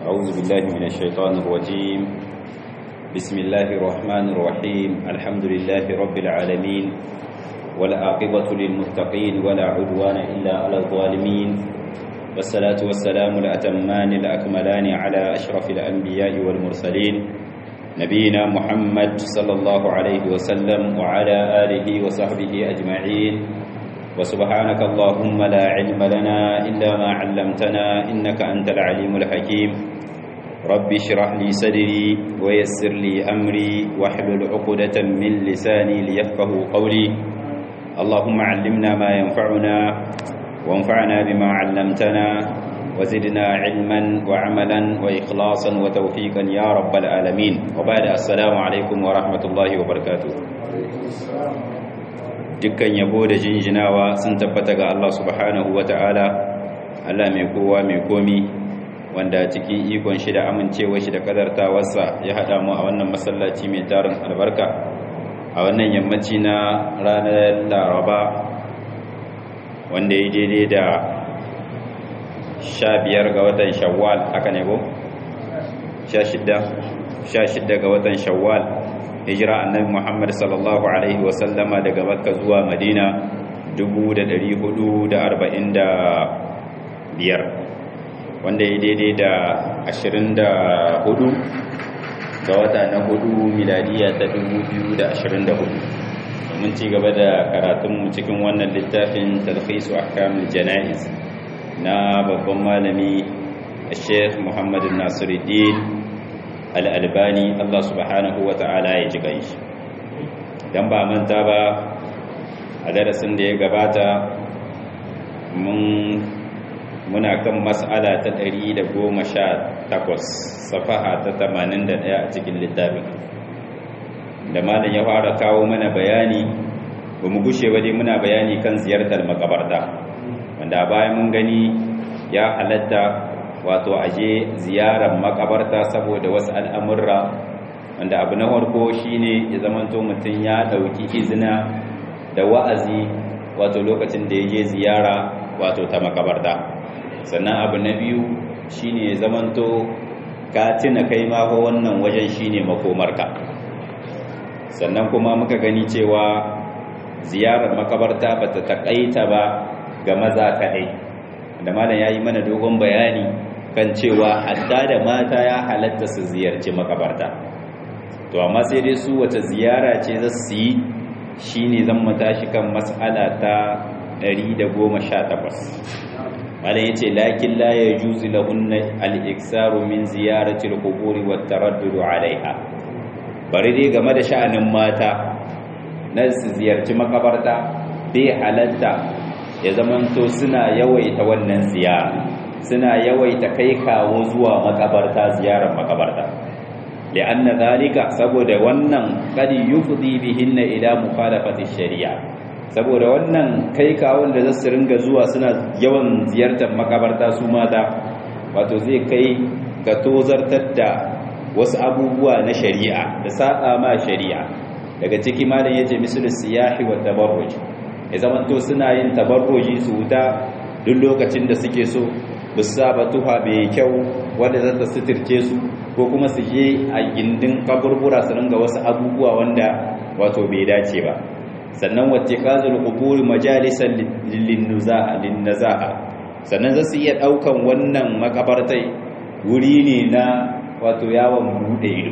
أعوذ بالله من الشيطان الرجيم بسم الله الرحمن الرحيم الحمد لله رب العالمين والعاقبة للمتقين ولا عدوان إلا على الظالمين والصلاة والسلام الأتمان الأكملان على أشرف الأنبياء والمرسلين نبينا محمد صلى الله عليه وسلم وعلى آله وصحبه أجمعين وسبحانك اللهم لا علم لنا إلا ما علمتنا إنك أنت العليم الحكيم رب اشرح لي صدري ويسر لي أمري واحلل عقدة من لساني ليفقه قولي اللهم علمنا ما ينفعنا وانفعنا بما علمتنا وزدنا علما وعملا وإخلاصا وتوفيقا يا رب العالمين وبعد السلام عليكم ورحمة الله وبركاته dukkan yabo da jinjinawa sun tabbata ga Allah subhanahu ta'ala Allah mai kowa mai komi wanda cikin ikon shi da amincewa shi da kadartawarsa ya haɗa mu a wannan masallaci mai tarin albarka a wannan yammaci na ranar laraba wanda ya daidai da sha biyar ga watan shawwal haka ne ko? sha shidda ga watan shawwal hijira annabi Muhammad sallallahu alaihi wasallama daga Makka zuwa Madina 1445 wanda ya daidai da 24 ga wata na hudu miladiya ta 2024 domin ci gaba da karatunmu cikin wannan littafin talhisu ahkamul jana'iz na babban malami Sheikh Muhammad Nasiruddin al'albani Allah subhanahu wa ta'ala ya ji ganshi don ba manta ba a darasin da ya gabata muna kan mas'ala ta 118 safaha ta 81 a cikin littafin da malam ya fara kawo mana bayani ba mu gushe ba dai muna bayani kan ziyartar makabarta wanda bayan mun gani ya halatta wato aje ziyarar makabarta saboda wasu al'amurra wanda abu na farko shine ya zamanto mutum ya dauki izina da wa'azi wato lokacin da ya je ziyara wato ta makabarta sannan abu na biyu shine ya zamanto ka tuna kai ma ko wannan wajen shine makomarka sannan kuma muka gani cewa ziyarar makabarta bata takaita ba ga maza kadai da malam yayi mana dogon bayani kan cewa hadda da mata ya halatta su ziyarci makabarta to amma sai dai su wata ziyara ce za su yi shine zan matashi kan mas'ala ta 118 malam yace lakin la yajuzu lahunna al-iksaru min ziyarati al-quburi wat taraddud 'alayha bari dai game da sha'anin mata na su ziyarci makabarta bai halatta ya zamanto suna yawaita wannan ziyara suna yawaita kai kawo zuwa makabarta ziyarar makabarta li'anna zalika saboda wannan kadi yufdi bihinna ila mukhalafati shari'a saboda wannan kai kawon da zasu ringa zuwa suna yawan ziyartar makabarta su mata wato zai kai ga tozartar da wasu abubuwa na shari'a da saba ma shari'a daga ciki malam yace misalu siyahi wa tabarruj ya zamanto suna yin tabarruji su wuta duk lokacin da suke so ba su saba tuha mai kyau wanda za ta suturce su ko kuma su je a gindin kaburbura su ringa wasu abubuwa wanda wato bai dace ba sannan wacce kazul qubur majalisan linnazaha sannan za su iya daukan wannan makabartai wuri ne na wato yawon bude ido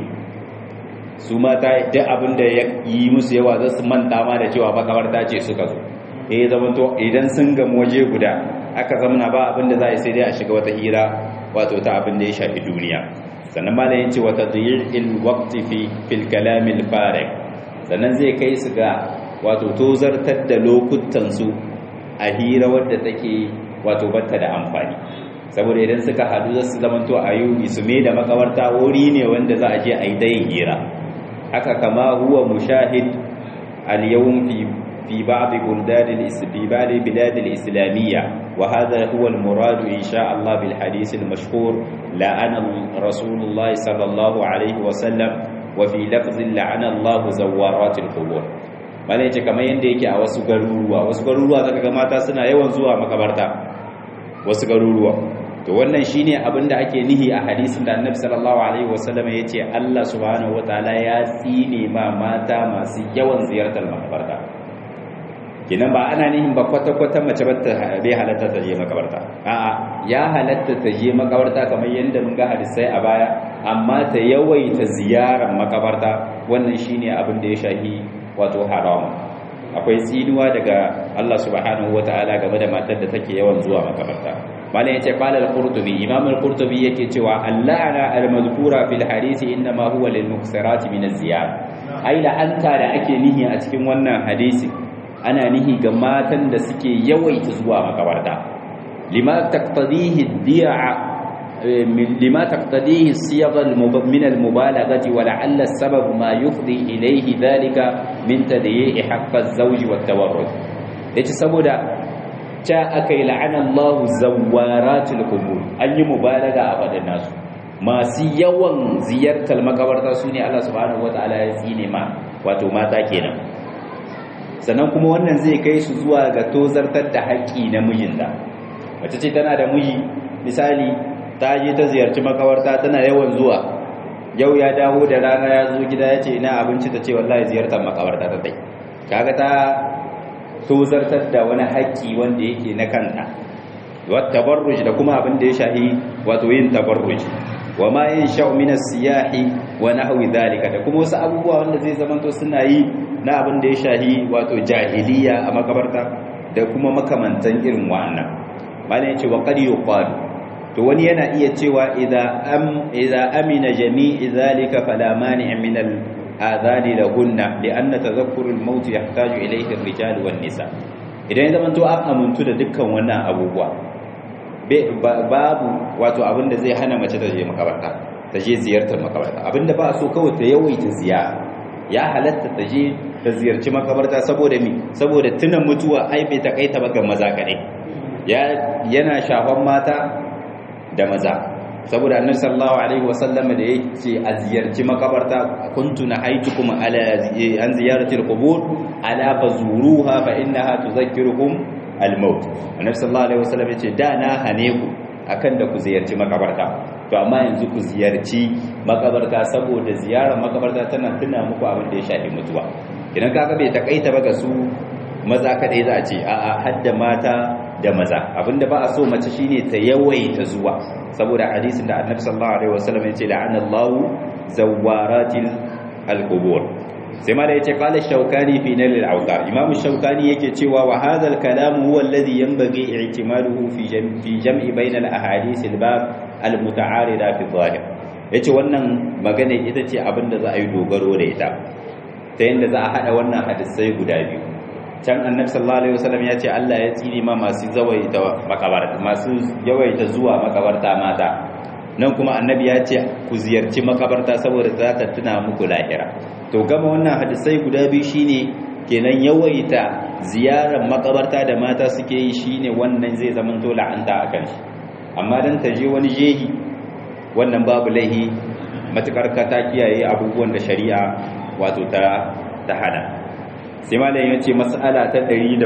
su mata duk abin da ya yi musu yawa za su manta ma da cewa makabarta ce suka zo eh zamanto idan sun gamu waje guda aka zamana ba abin da za a sai dai a shiga wata hira wato ta abin da ya shafi duniya sannan malam yace wata dhiyil waqti fi fil kalam al farik sannan zai kai su ga wato tozartar da lokutan su a hira wadda take wato batta da amfani saboda idan suka hadu za su zamanto a yi su me da makabarta wuri ne wanda za a je a yi dayin hira haka kama huwa mushahid al yawm fi في بعض بلدان في بعض بلاد الإسلامية وهذا هو المراد إن شاء الله بالحديث المشهور لعن رسول الله صلى الله عليه وسلم وفي لفظ لعن الله زوارات القبور malai ce kamar yadda yake a wasu garuruwa wasu garuruwa zaka ga mata suna yawan zuwa makabarta wasu garuruwa to wannan shine abin da ake nihi a hadisin da annabi sallallahu alaihi wasallam ya ce Allah subhanahu wataala ya tsine ma mata masu yawan ziyartar makabarta kinan ba ana nihin ba kwata-kwata mace ba ta bai halatta ta je makabarta a'a ya halatta ta je makabarta kamar yadda mun ga hadisai a baya amma ta yawaita ziyarar makabarta wannan shine abin da ya shahi wato haram akwai tsinuwa daga Allah subhanahu wataala game da matar da take yawan zuwa makabarta malam yace qala al-qurtubi imam al-qurtubi yake cewa allana al-mazkura fil hadisi inma huwa lil muksirati min az-ziyara ai la'anta da ake nihi a cikin wannan hadisi ana nihi ga matan da suke yawaita zuwa makabarta lima taqtadihi di'a lima taqtadihi siyaq min al-mubalaghati wa la'alla as-sabab ma yufdi ilayhi dhalika min tadyi'i haqq az-zawj wa at-tawarrud yace saboda ta akai la'ana Allah zawaratul qubur an yi mubalaga a fadan nasu masu yawan ziyartar makabarta sune Allah subhanahu wataala ya tsine ma wato mata kenan sannan kuma wannan zai kai su zuwa ga tozartar da haƙƙi na mijinta mace ce tana da miji misali ta je ta ziyarci makawarta tana yawan zuwa yau ya dawo da rana ya zo gida ya ce ina abinci ta ce wallahi ziyartar makawarta ta dai kaga ta tozartar da wani haƙƙi wanda yake na kanta wat tabarruj da kuma abin da ya shahi wato yin tabarruj wa ma yin sha'u min as-siyahi wa nahwi dhalika da kuma wasu abubuwa wanda zai zamanto suna yi na abin da ya shahi wato jahiliya a makabarta da kuma makamantan irin wa'annan malam yace wa qad yuqalu to wani yana iya cewa idza am idza amina jami'i dhalika fala mani' min al adhani lahunna lianna tadhakkuru al maut yahtaju ilayhi ar-rijal wan nisa idan zaman to an amuntu da dukkan wannan abubuwa babu wato abin da zai hana mace ta je makabarta ta je ziyartar makabarta abinda ba so kawai ta yawaita ziyara ya halatta ta je ta ziyarci makabarta saboda mi saboda tunan mutuwa ai bai takaita ba ga maza kadai yana shafan mata da maza saboda annabi sallallahu alaihi wasallam da yake a ziyarci makabarta kuntu nahaitukum ala an ziyarati alqubur ala fazuruha fa innaha tudhakkirukum almaut annabi sallallahu alaihi wasallam yace da na hane ku akan da ku ziyarci makabarta to amma yanzu ku ziyarci makabarta saboda ziyarar makabarta tana tuna muku abin da ya shafi mutuwa idan kaga bai takaita ba ga su maza kadai za a ce a'a hadda mata da maza abinda ba a so mace shine ta yawaita zuwa saboda hadisin da annabi sallallahu alaihi wasallam yace la'ana Allahu zawaratil alqubur sai mala yace qala shaukani fi nal al-awtar imam shaukani yake cewa wa hadha al-kalam huwa alladhi yanbaghi i'timaduhu fi fi jam'i bayna al-ahadith al-bab al-muta'arida fi zahir yace wannan magana ita ce abinda za a yi dogaro da ita ta yanda za a hada wannan hadisai guda biyu can annabi sallallahu alaihi wasallam ya ce Allah ya tsiri ma masu zawaita makabarta masu yawaita zuwa makabarta mata nan kuma annabi ya ce ku ziyarci makabarta saboda za ta tuna muku lahira to gama wannan hadisai guda biyu shine kenan yawaita ziyarar makabarta da mata suke yi shine wannan zai zama to la'anta akan shi amma dan ta je wani jehi wannan babu laihi matukar ka ta kiyaye abubuwan da shari'a wato ta ta hana sai malayin ya ce mas'ala ta 119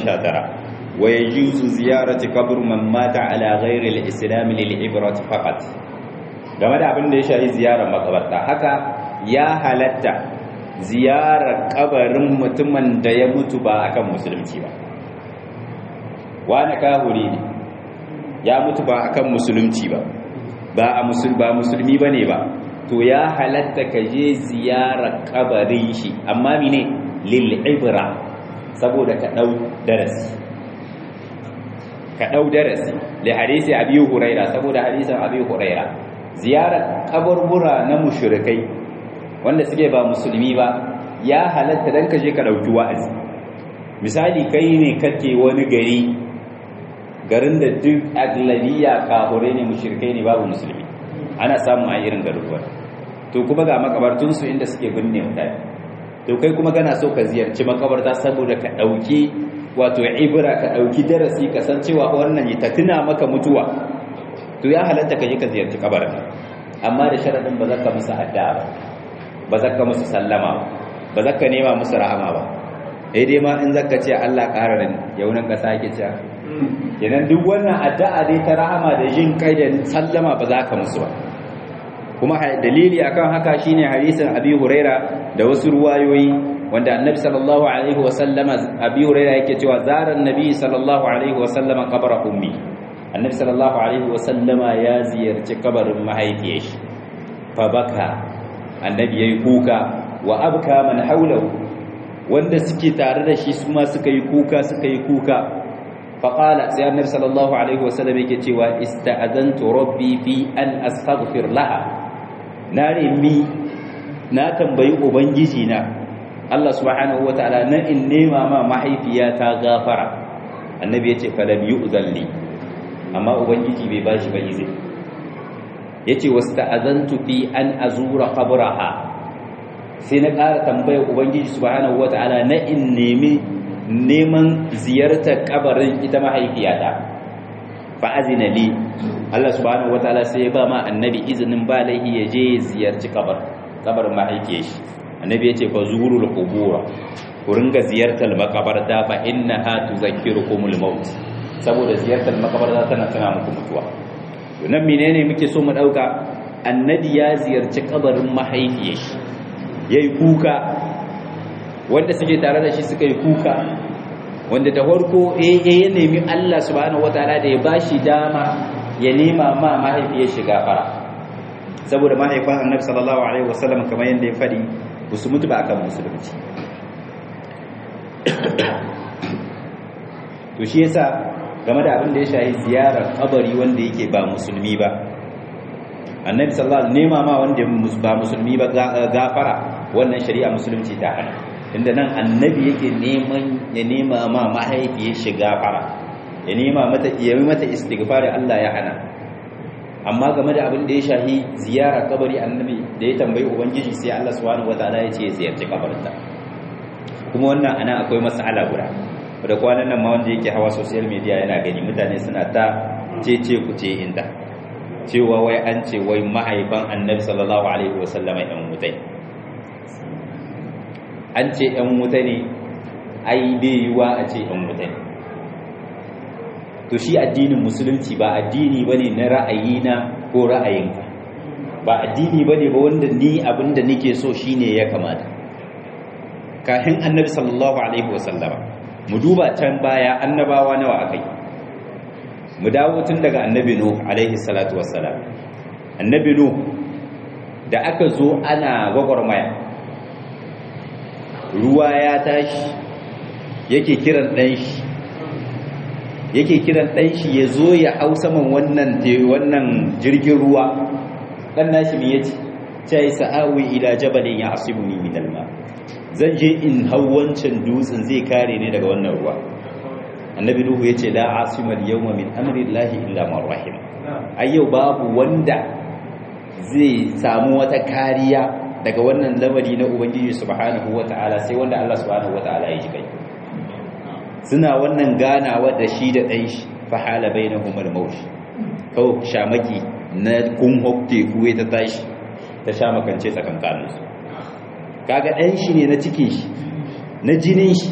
wa yajuzu ziyarati qabr man mata ala ghairi al-islam lil ibrat faqat game da abin da ya shafi ziyarar makabarta haka ya halatta ziyarar kabarin mutumin da ya mutu ba akan musulunci ba wani kahuri ne ya mutu ba akan musulunci ba ba a musul ba musulmi bane ba to ya halatta ka je ziyarar kabarin shi amma mine lil'ibra saboda ka ɗau darasi ka ɗau darasi li hadisi abi huraira saboda hadisin abi huraira ziyarar kaburbura na mushrikai wanda suke ba musulmi ba ya halatta dan ka je ka ɗauki wa'azi misali kai ne kake wani gari garin da duk aglabiya kahure ne mushrikai ne babu musulmi ana samu a irin garuruwa to kuma ga makabartunsu inda suke binne mutane to kai kuma kana so ka ziyarci makabarta saboda ka dauki wato ibra ka dauki darasi ka san cewa wannan ta tuna maka mutuwa to ya halatta ka je ka ziyarci kabarin amma da sharadin ba zaka musu addu'a ba ba zaka musu sallama ba zaka nema musu rahama ba eh dai ma in zaka ce Allah kararin yaunan ka sake cewa kenan duk wannan addu'a dai ta rahama da jin kai da sallama ba za ka musu ba kuma dalili akan haka shine hadisin Abi Huraira da wasu ruwayoyi wanda Annabi sallallahu alaihi wasallama Abi Huraira yake cewa zaran Nabi sallallahu alaihi wasallama qabra ummi Annabi sallallahu alaihi wasallama ya ziyarci kabarin mahaifiyar shi fa baka Annabi yayi kuka wa abka man haulahu wanda suke tare da shi su ma suka yi kuka suka yi kuka faƙala sai annabi sallallahu alaihi wasallam yake cewa ista'azantu rabbi fi an astaghfir laha na remi na tambayi ubangiji na Allah subhanahu wataala na in nema ma mahaifiyata gafara annabi yace falam yu'zalli amma ubangiji bai bashi ba izini yace wasta'azantu fi an azura qabraha sai na ƙara tambayar ubangiji subhanahu wataala na in nemi neman ziyartar kabarin ita mahaifiyata fa azina li Allah subhanahu wataala sai ya ba ma annabi izinin ba laihi ya je ziyarci kabar kabarin mahaifiyar shi annabi ya ce fa zurul qubura ku ringa ziyartar makabarta fa innaha tuzakkirukumul maut saboda ziyartar makabarta tana tana muku mutuwa to nan menene muke so mu dauka annabi ya ziyarci kabarin mahaifiyar shi yayi kuka wanda suke tare da shi suka yi kuka wanda da farko eh ya nemi Allah subhanahu wataala da ya bashi dama ya nema ma mahaifiyar shi gafara saboda mahaifan annabi sallallahu alaihi wasallam kamar yadda ya fadi ba su mutu ba akan musulunci to shi yasa game da abin da ya shahi ziyarar kabari wanda yake ba musulmi ba annabi sallallahu alaihi nema ma wanda ba musulmi ba gafara wannan shari'a musulunci ta hana inda nan annabi yake neman ya nema ma mahaifiyar shi gafara ya nema mata ya yi mata istighfari Allah ya hana amma game da abin da ya shahi ziyara kabari annabi da ya tambayi ubangiji sai Allah subhanahu wataala ya ce ziyarci kabarinta kuma wannan ana akwai mas'ala guda da kwanan nan ma wanda yake hawa social media yana gani mutane suna ta cece ku ce inda cewa wai an ce wai mahaifan annabi sallallahu alaihi wasallama yan mutai an ce yan wuta ne ai bai yiwa a ce yan wuta ne to shi addinin musulunci ba addini ba ne na ra'ayina ko ra'ayinka ba addini ba ne ba wanda ni abinda nake so shine ya kamata kafin annabi sallallahu alaihi wasallama mu duba can baya annabawa nawa akai mu dawo tun daga annabi nuh alaihi salatu wassalam annabi nuh da aka zo ana gwagwarmaya ruwa ya tashi yake kiran ɗan shi yake kiran ɗan shi ya zo ya hau saman wannan wannan jirgin ruwa ɗan nashi mai yace cai sa'awi ila jabalin ya asibuni min alma zan je in hau wancan dutsen zai kare ne daga wannan ruwa annabi nuhu yace la asimal yawma min amri llahi illa man rahim ayyau babu wanda zai samu wata kariya daga wannan lamari na ubangiji subhanahu wata'ala sai wanda Allah subhanahu wata'ala ya ji kai suna wannan ganawa da shi da ɗan shi fahala bainahum al-maut kawai shamaki na kun hokte kuwe ta tashi ta shamakance tsakankanin su kaga ɗan shi ne na cikin shi na jinin shi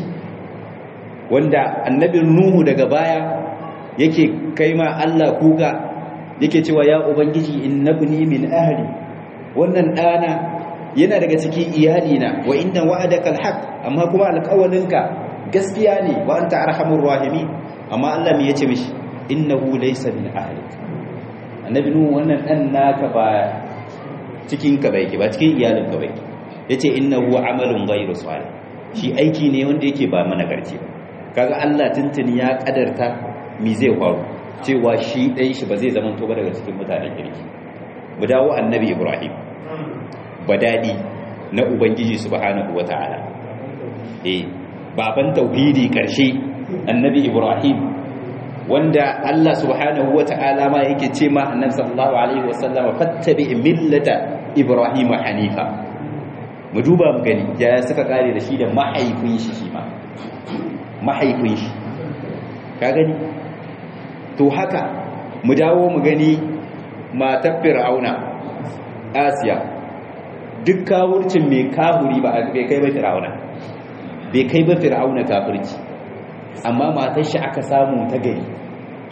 wanda annabin nuhu daga baya yake kai ma Allah kuka yake cewa ya ubangiji innabni min ahli wannan ɗana yana daga cikin iyalina wa inda wa'adaka alhaq amma kuma alƙawalinka gaskiya ne wa anta arhamur rahimin amma Allah me yace mishi innahu laysa min ahlik annabi nuhu wannan dan naka ba cikin ka bai ba cikin iyalin ka bai yace innahu amalun ghayru salih shi aiki ne wanda yake ba mana garci kaga Allah tuntuni ya kadarta mi zai faru cewa shi dai shi ba zai zama to ba daga cikin mutanen kirki mu dawo annabi Ibrahim badadi na ubangiji subhanahu wataala eh baban tauhidi karshe annabi ibrahim wanda Allah subhanahu wataala ma yake ce ma annabi sallallahu alaihi wasallam fattabi millata ibrahim hanifa mu duba mu gani ya suka kare da shi da mahaifin shi shi ma mahaifin shi ka gani to haka mu dawo mu gani matar fir'auna asiya duk kawurcin mai kahuri ba bai kai ba fir'auna bai kai ba fir'auna kafirci amma matar shi aka samu ta gari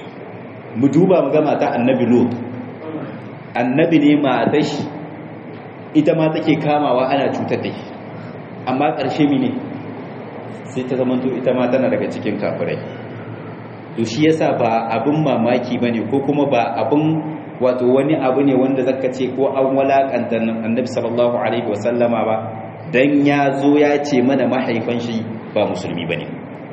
mu duba mu ga mata annabi lot annabi ne matar shi ita ma take kamawa ana cutar da shi amma ƙarshe mine sai ta zamanto ita ma tana daga cikin kafirai to shi yasa ba abin mamaki bane ko kuma ba abin wato wani abu ne wanda zaka ce ko an walakanta annabi sallallahu alaihi wasallama ba dan ya zo ya ce mana mahaifan shi ba musulmi bane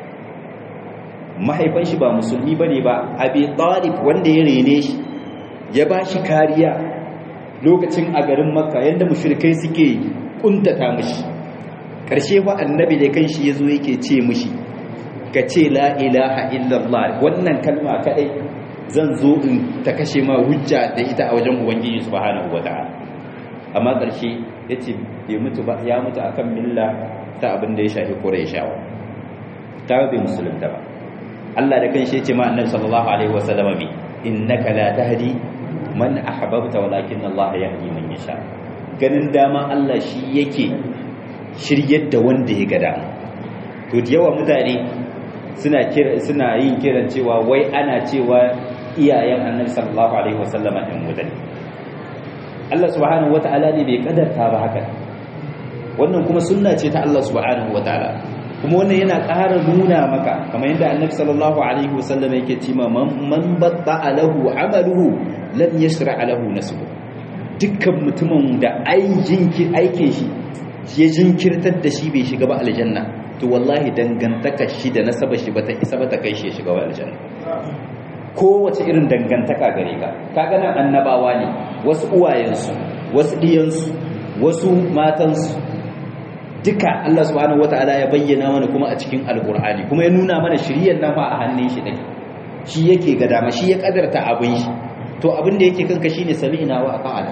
mahaifan shi ba musulmi bane ba abi talib wanda ya rene shi ya ba shi kariya lokacin a garin makka yadda mushrikai suke kuntata mishi karshe fa annabi da kanshi yazo yake ce mishi ka ce la ilaha illallah wannan kalma kadai zan zo in ta kashe ma hujja da ita a wajen ubangiji subhanahu wataala amma karshe yace bai mutu ba ya mutu akan milla ta abin da ya shafi qurayshawa ta bai musulunta ba Allah da kanshi yace ma annabi sallallahu alaihi wasallam bi innaka la tahdi man ahbabta walakin Allah yahdi man yasha ganin dama Allah shi yake shiryar da wanda ya ga dama to da yawa mutane suna kira suna yin kiran cewa wai ana cewa iyayen Annabi sallallahu alaihi wasallama ɗin mutane Allah subhanahu wata'ala ne bai kadarta ba haka wannan kuma sunna ce ta Allah subhanahu wata'ala kuma wannan yana ƙara nuna maka kamar yadda Annabi sallallahu alaihi wasallam yake cewa man batta lahu amaluhu lam yashra lahu nasbu dukkan mutumin da aikin aikin shi ya jinkirtar da shi bai shiga ba aljanna to wallahi dangantaka shi da nasaba shi bata isa bata kai shi ya shiga ba aljanna kowace irin dangantaka gare ka kaga nan annabawa ne wasu uwayensu wasu diyansu wasu matansu duka Allah subhanahu wataala ya bayyana mana kuma a cikin alqur'ani kuma ya nuna mana shiriyar nan fa a hannun shi dake shi yake ga dama shi ya kadarta abin shi to abin da yake kanka shine sami'na wa ata'ala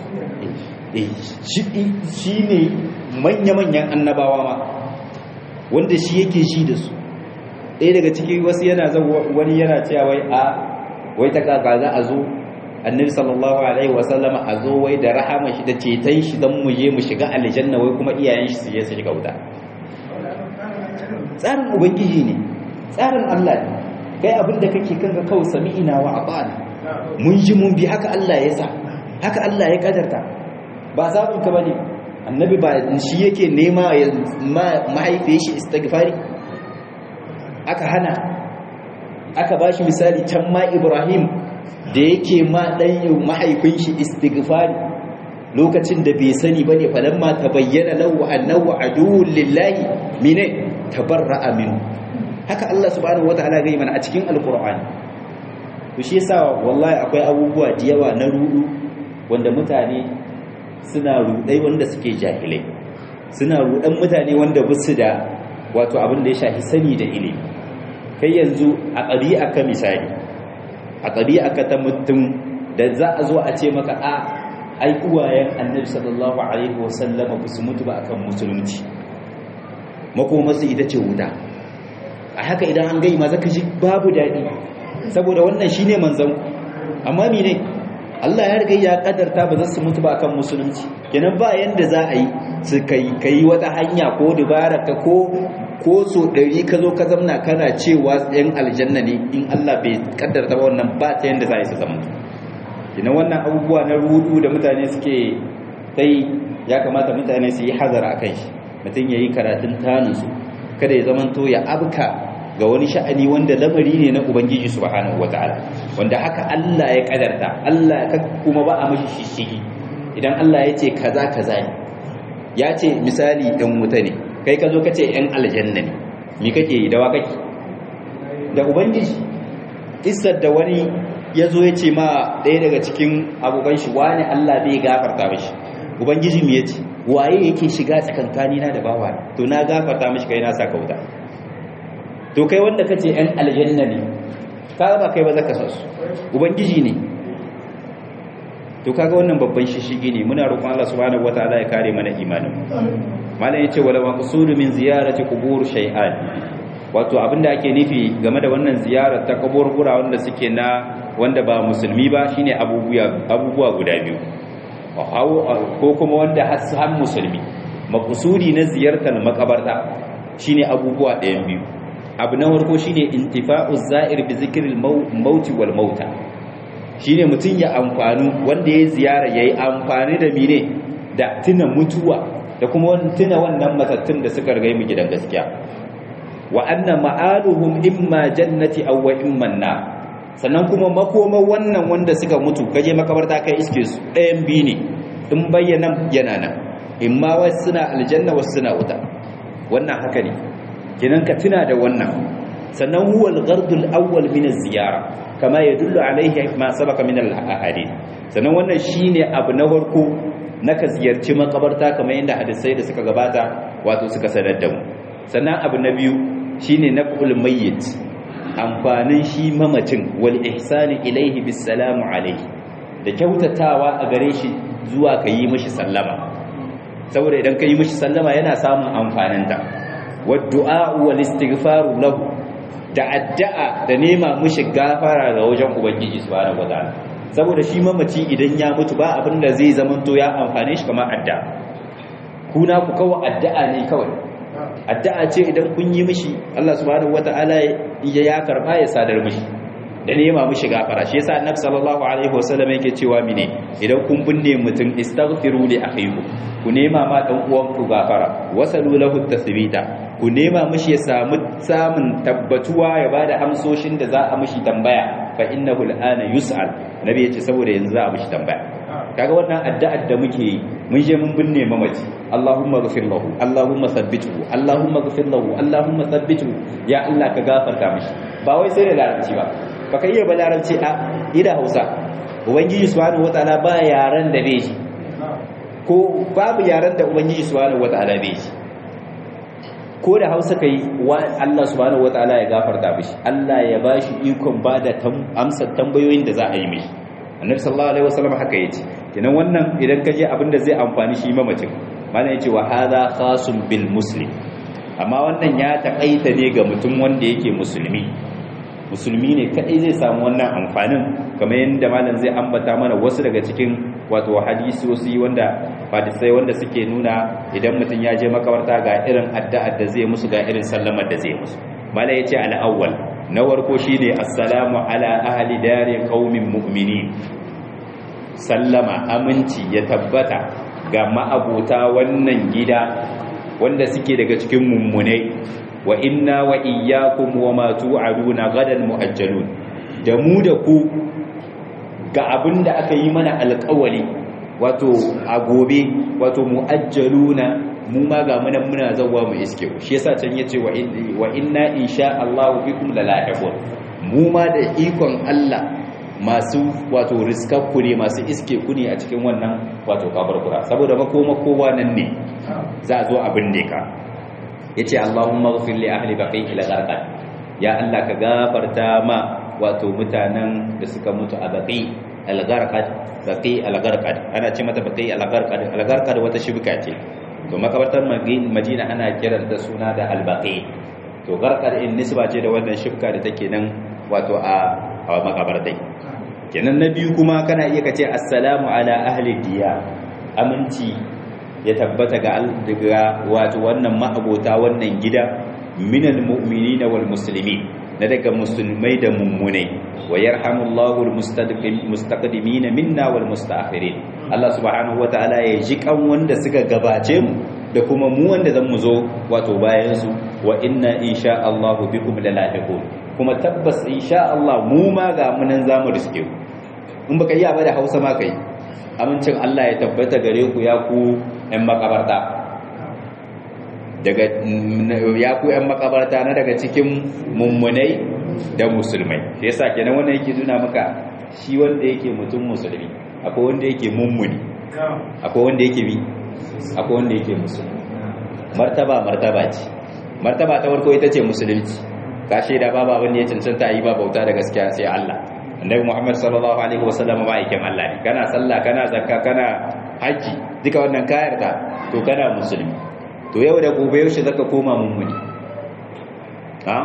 eh shi ne manya-manyan annabawa ma wanda shi yake shi da su ɗaya daga ciki wasu yana zan wani yana cewa wai a wai ta kaka za a zo annabi sallallahu alaihi wasallama a zo wai da rahama shi da ceton shi don mu je mu shiga aljanna wai kuma iyayen shi su je su shiga wuta tsarin ubangiji ne tsarin Allah ne kai abin da kake kanka kawai sami'ina wa ata'ana mun ji mun bi haka Allah ya sa haka Allah ya kadarta ba sabon ka bane annabi ba shi yake nema mahaifiyar shi istighfari aka hana aka bashi misali can ma Ibrahim da yake ma dan mahaifin shi istighfari lokacin da bai sani bane falamma tabayyana lahu annahu aduwwun lillahi mine tabarra'a minhu haka Allah subhanahu wataala ga mana a cikin alqur'ani to shi yasa wallahi akwai abubuwa da yawa na rudu wanda mutane suna rudai wanda suke jahilai suna rudan mutane wanda basu da wato abin da ya shafi sani da ilimi kai yanzu a ɗabi'a ka misali a ɗabi'a ka ta mutum da za a zo a ce maka a ai uwayen annabi sallallahu alaihi wasallam ba su mutu ba akan musulunci makomarsu ita ce wuta a haka idan an gai ma zaka ji babu daɗi saboda wannan shine manzon amma mene Allah ya riga ya kadarta ba za su mutu ba akan musulunci kenan ba yanda za a yi su kai kai wata hanya ko dubara ka ko ko so ɗari ka zo ka zamna kana cewa yan aljanna ne in Allah bai kaddarta ba wannan ba ta yanda za a yi su zama kenan wannan abubuwa na rudu da mutane suke sai ya kamata mutane su yi hazara akan shi mutum ya yi karatun taninsu kada ya zamanto ya abka ga wani sha'ani wanda lamari ne na ubangiji subhanahu wataala wanda haka Allah ya kadarta Allah ka kuma ba a mashi shishigi idan Allah ya ce kaza kaza ne ya ce misali ɗan wuta ne kai ka zo ka ce ‘yan aljanna ne mi kake yi da wa kake da ubangiji isar da wani ya zo ya ce ma ɗaya daga cikin abokan shi wani Allah bai gafarta mashi ubangiji mu ya ce waye yake shiga tsakankani na da bawa to na gafarta mashi kai na saka wuta to kai wanda kace ‘yan aljanna ne ka ba kai ba zaka sa su ubangiji ne to kaga wannan babban shishigi ne muna roƙon Allah subhanahu wataala ya kare mana imanin malam yace wala maqsudu min ziyarati qubur shay'an wato abinda ake nufi game da wannan ziyarar ta kaburbura wanda suke na wanda ba musulmi ba shine abubuwa abubuwa guda biyu ko kuma wanda har musulmi maqsudi na ziyartar makabarta shine abubuwa ɗayan biyu abu na farko shine intifa'u za'ir bi zikril mauti wal mauta shine mutun ya amfanu wanda ya ziyara yayi amfani da mine da tuna mutuwa da kuma tuna wannan matattun da suka riga mu gidan gaskiya wa anna ma'aluhum imma jannati aw wa imma nar sannan kuma makoma wannan wanda suka mutu kaje makabarta kai iske su ɗayan bi ne in bayyana yana nan imma wasu suna aljanna wasu suna wuta wannan haka ne kinan ka tuna da wannan sannan huwa al-ghardul awwal min az-ziyara kama yadullu alayhi ma sabaka min al-ahadith sannan wannan shine abu na farko naka ziyarci makabarta kamar yadda hadisai da suka gabata wato suka sanar da mu sannan abu na biyu shine naf'ul mayyit amfanin shi mamacin wal ihsani ilayhi bis salamu alayhi da kyautatawa a gare shi zuwa ka yi mishi sallama saboda idan ka yi mishi sallama yana samun amfaninta wadda'a wal istighfaru lahu da addu'a da nema mishi gafara ga wajen ubangiji subhanahu wataala saboda shi mamaci idan ya mutu ba abin da zai zamanto ya amfane shi kamar addu'a kuna ku kawai addu'a ne kawai addu'a ce idan kun yi mishi Allah subhanahu wataala ya ya karba ya sadar mishi da nema mishi gafara shi yasa annabi sallallahu alaihi wasallam yake cewa mine idan kun binne mutum istaghfiru li akhikum ku nema ma dan uwanku gafara wasalu lahu tasbita ku nema mishi ya samu samun tabbatuwa ya bada amsoshin da za a mishi tambaya fa innahu al'ana yus'al nabi yace saboda yanzu za a mishi tambaya kaga wannan addu'ar da muke yi mun je mun binne mamaci Allahumma ghfir lahu Allahumma thabbithu Allahumma ghfir lahu Allahumma thabbithu ya Allah ka gafarta mishi ba wai sai da larabci ba baka iya ba larabci a ida Hausa ubangiji subhanahu wataala ba yaran da bai shi ko babu yaran da ubangiji subhanahu wataala bai shi ko da hausa kai wa Allah subhanahu wataala ya gafarta mishi Allah ya bashi ikon bada amsar tambayoyin da za a yi mishi annabi sallallahu alaihi wasallam haka yace kenan wannan idan ka je abin da zai amfani shi mamacin malam yace wa hadha khasun bil muslim amma wannan ya takaita ne ga mutum wanda yake musulmi musulmi ne kadai zai samu wannan amfanin kamar yadda malam zai ambata mana wasu daga cikin wato hadisosi wanda hadisai wanda suke nuna idan mutum ya je makabarta ga irin addu'ar da zai musu ga irin sallamar da zai musu mala yace al-awwal na warko shine assalamu ala ahli dari qaumin mu'minin sallama aminci ya tabbata ga ma'abota wannan gida wanda suke daga cikin mummunai wa inna wa iyyakum wa ma tu'aduna gadan muajjalun da mu da ku ga abin da aka yi mana alƙawari wato a gobe wato mu'ajjaluna mu ma ga muna muna zawwa mu iske ku shi yasa can yace wa inna insha Allah bikum lalahiqun mu ma da ikon Allah masu wato riskakku ne masu iske ku ne a cikin wannan wato kaburbura saboda makoma kowa nan ne za a zo abin ne ka yace Allahumma ighfir li ahli baqi ila gharqad ya Allah ka gafarta ma wato mutanen da suka mutu a baqi al-gharqad baqi al-gharqad ana ce mata baqi al-gharqad al-gharqad wata shibka ce to makabartar Madina ana kiranta suna da al-baqi to gharqad in nisba ce da wannan shibka da take nan wato a a makabartai kenan na biyu kuma kana iya kace assalamu ala ahli diya aminci ya tabbata ga daga wato wannan ma'abota wannan gida minal mu'minina wal muslimin na daga musulmai da mummunai wa yarhamullahu almustaqdimin minna wal mustaakhirin Allah subhanahu wataala ya ji kan wanda suka gabace mu da kuma mu wanda zan mu zo wato bayan su wa inna insha Allah bikum lalahiqun kuma tabbas insha Allah mu ma ga munan zamu riske ku in baka yi ba da Hausa ma kai amincin Allah ya tabbata gare ku ya ku ƴan makabarta daga ya ku ƴan makabarta na daga cikin mummunai da musulmai sai yasa kenan wannan yake nuna maka shi wanda yake mutum musulmi akwai wanda yake mummuni akwai wanda yake bi akwai wanda yake musulmi martaba martaba ce martaba ta farko ita ce musulunci ka shaida babu abin da ya cancanta yi ba bauta da gaskiya sai Allah annabi Muhammad sallallahu alaihi wasallam ba yake Allah ne kana sallah kana zakka kana haji duka wannan kayar ka to kana musulmi to yau da gobe yaushe zaka koma mummuni ha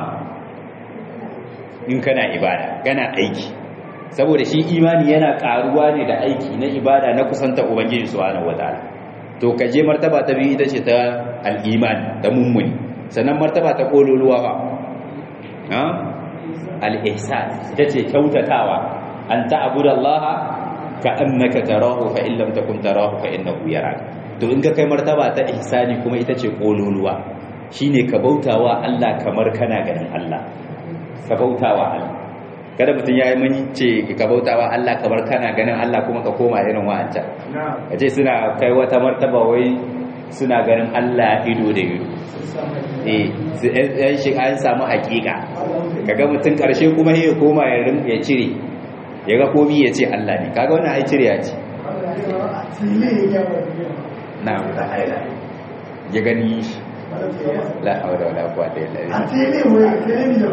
in kana ibada kana aiki saboda shi imani yana karuwa ne da aiki na ibada na kusanta ubangiji subhanahu wataala to ka je martaba ta biyu ita ce ta al-iman da mummuni sannan martaba ta kololuwa fa al-ihsan ita ce kyautatawa an ta'budallaha ka annaka tarahu fa in lam takun tarahu fa innahu yarak to in ka kai martaba ta ihsani kuma ita ce kololuwa shine ka bautawa Allah kamar kana ganin Allah ka bautawa Allah kada mutum ya yi mani ce ka bautawa Allah kamar kana ganin Allah kuma ka koma irin wa'ancan a ce suna kai wata martaba wai suna ganin Allah ido da ido eh yan shi an samu hakika kaga mutum karshe kuma ya koma ya rin ya cire ya ga komi ya ce Allah ne kaga wannan ai cire ya ce na ya gani shi la hawla wala quwwata illa billah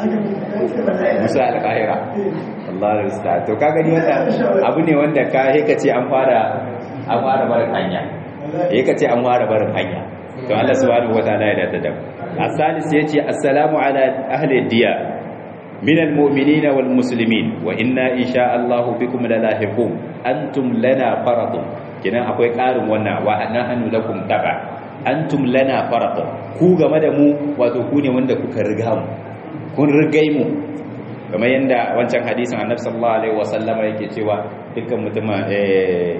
musa al-qahira Allah ya rusta to ka gani wanda abu ne wanda ka he ce an fara an fara barin hanya he ce an fara barin hanya to Allah subhanahu wataala ya dada da asalis yace assalamu ala ahli diya min almu'minina wal muslimin wa inna insha Allah bikum lalahiqun antum lana faradun kinan akwai karin wannan wa nahnu lakum taba antum lana faradun ku game da mu wato ku ne wanda kuka riga mu kun rigai mu kamar yadda wancan hadisin annabi sallallahu alaihi wasallama yake cewa dukkan mutumin eh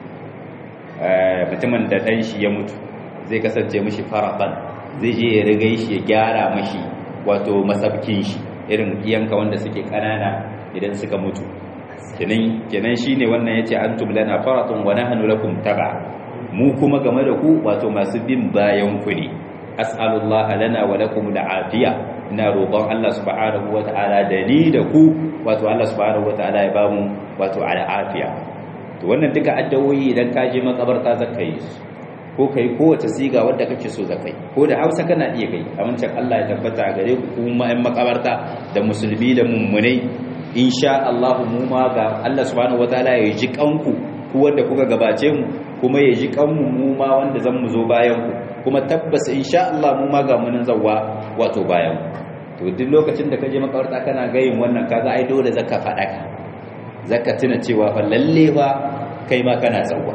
mutumin da dan shi ya mutu zai kasance mishi faradan zai je ya rigai shi ya gyara mishi wato masabkin shi irin iyanka wanda suke kanana idan suka mutu kenan kenan shine wannan yace antum lana faratun wa nahnu lakum taba mu kuma game da ku wato masu bin bayan ku ne as'alullaha lana wa lakum al'afiya ina roƙon Allah subhanahu wata'ala da ni da ku wato Allah subhanahu wata'ala ya bamu wato al'afiya to wannan duka addu'o'i idan ka je makabarta zaka yi ko kai kowace siga wadda kake so zakai ko da Hausa kana iya kai amincin Allah ya tabbata gare ku kuma ɗan makabarta da musulmi da mummunai insha Allah mu ma ga Allah subhanahu wata'ala ya ji kanku ku wanda kuka gabace mu kuma ya ji kanmu mu ma wanda zan mu zo bayan ku kuma tabbas insha Allah mu ma ga munin zawwa wato bayan to duk lokacin da kaje makawarta kana gayin wannan kaga ai dole zaka fada ka zaka tuna cewa fa lalle fa kai ma kana zawwa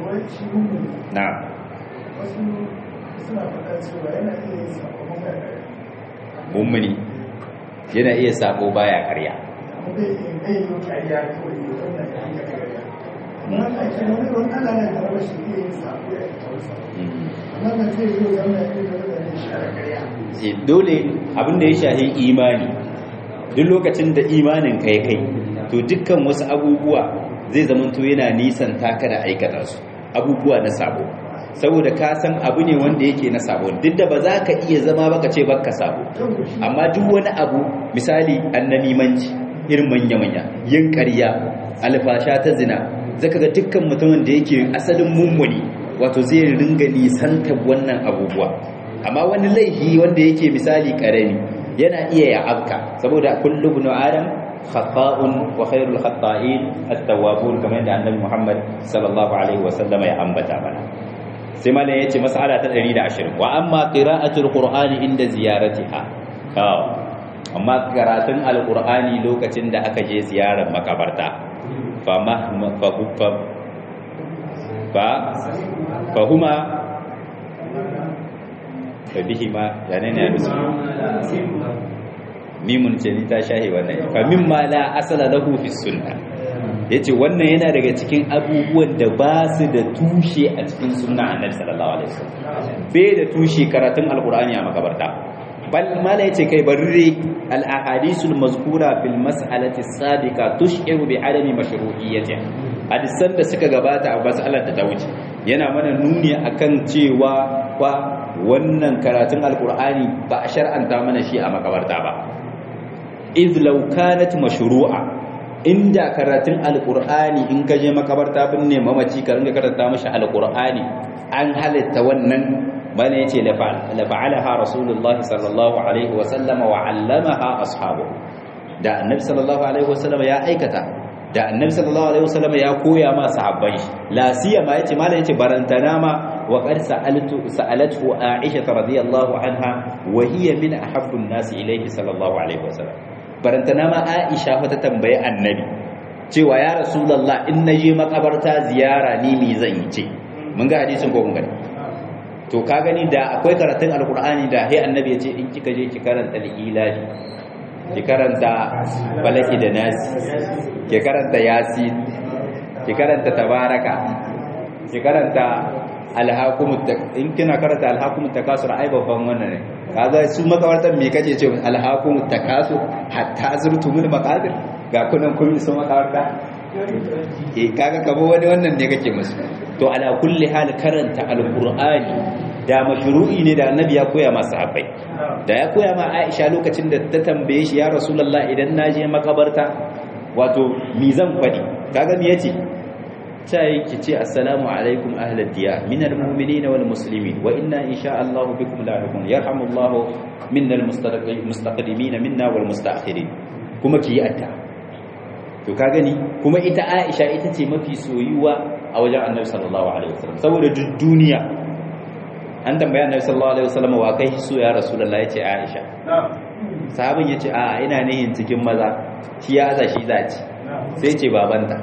na'am wasu suna faɗa cewa yana iya yin sako mummuni yana iya sako baya karya amma bai yin bai yin kariya kawai ya zauna ya yi kariya wannan ke wani wani ana nan da rashi iya yin sako ya yi tausa wannan zai zo zauna ya yi zauna ya share kariya Eh, dole abin da ya shahi imani duk lokacin da imanin ka ya kai to dukkan wasu abubuwa zai zamanto yana nisan taka da aikata su abubuwa na sabo saboda ka san abu ne wanda yake na sabo duk da ba za ka iya zama baka ce baka sabo amma duk wani abu misali annamimanci irin manya-manya yin ƙarya alfasha ta zina zaka ga dukkan mutumin da yake asalin mummuni wato zai ringa nisantar wannan abubuwa amma wani laifi wanda yake misali karami yana iya ya afka saboda kullu ibn adam khata'un wa khairul khata'in at-tawwabun kamar yadda annabi Muhammad sallallahu alaihi wasallam ya ambata mana sai malam yace mas'ala ta 120 wa amma qira'atul qur'ani inda ziyaratiha amma karatun alqur'ani lokacin da aka je ziyarar makabarta fa mahma fa fa fa huma fa bihima yani ne rusu mimun ce ni ta shahi wannan fa mimma la asala lahu fi sunna yace wannan yana daga cikin abubuwan da ba su da tushe a cikin sunna annabi sallallahu alaihi wasallam bai da tushe karatun alqur'ani a makabarta bal mala yace kai barri al ahadisul mazkura fil mas'alati sabiqa tushiru bi adami mashru'iyyati hadisan da suka gabata a mas'alar da ta wuce yana mana nuni akan cewa fa wannan karatun alqur'ani ba a shar'anta mana shi a makabarta ba idh law kanat mashru'a inda karatun alqur'ani in ka je makabarta binne mamaci ka ringa karanta mashi alqur'ani an halitta wannan bane yace la fa'alaha rasulullah sallallahu alaihi wa sallam wa 'allamaha ashabu da annabi sallallahu alaihi wa sallam ya aikata da annabi sallallahu alaihi wa sallam ya koya ma sahabbai la siyama yace mallan yace barantana ma wa qad sa'altu sa'alatu aisha radhiyallahu anha wa hiya min ahabbu an-nas ilayhi sallallahu alaihi wa sallam barantana ma aisha fa ta tambaye annabi cewa ya rasulullah in naje makabarta ziyara ni me zan yi ce mun ga hadisin ko mun gani to ka gani da akwai karatun alkur'ani da hai annabi ya ce in kika je ki karanta al-ilahi ki karanta balaki da nasi ki karanta yasin ki karanta tabaraka ki karanta alhakumut in kina karanta alhakumut takasur ai babban wannan ne kaga su makabartan me kace ce alhakumut takasur hatta zurtumul maqabir ga kunan kun iso makabarta eh kaga kabo wani wannan ne kake musu to ala kulli hal karanta alqur'ani da mashru'i ne da annabi ya koya masa sahabbai da ya koya ma Aisha lokacin da ta tambaye shi ya rasulullah idan naje makabarta wato mi zan fadi kaga me yace sai ki ce assalamu alaikum ahlal diyar minal mu'minina wal muslimin wa inna insha Allah bikum lahiqun yarhamullahu minnal mustaqdimin minna wal mustaakhirin kuma ki yi atta to ka gani kuma ita Aisha ita ce mafi soyuwa a wajen Annabi sallallahu alaihi wasallam saboda duk duniya an tambaya Annabi sallallahu alaihi wasallam wa kai so ya Rasulullah yace Aisha sahabin yace a ina nihin cikin maza shi ya aza shi zaci sai ce babanta